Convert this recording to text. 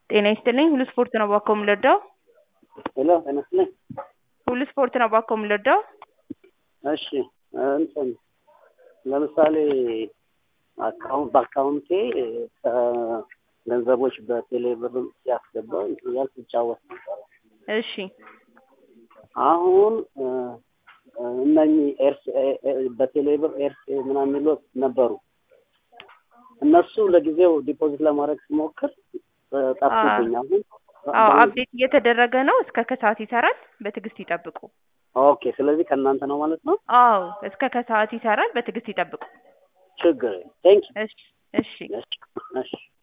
ጤና ይስጥልኝ ሁሉ ስፖርት ነው ባኮ የምንወደው ሄሎ ጤና ይስጥልኝ። ሁሉ ስፖርት ነው ባኮ የምንወደው እሺ እንትን ለምሳሌ አካውንት በአካውንቴ ገንዘቦች በቴሌ ብር ሲያስገባ እንትን እያልኩ ይጫወት ነበረ። እሺ አሁን እነኚህ ኤርስ በቴሌ ብር ኤርስ ምናምን የሚሉት ነበሩ። እነሱ ለጊዜው ዲፖዚት ለማድረግ ሲሞክር ጠፉብኝ። አሁን አዎ አፕዴት እየተደረገ ነው። እስከ ከሰዓት ይሰራል። በትዕግስት ይጠብቁ። ኦኬ፣ ስለዚህ ከእናንተ ነው ማለት ነው። አዎ እስከ ከሰዓት ይሰራል። በትዕግስት ይጠብቁ። ችግር ቴንክ እሺ እሺ እሺ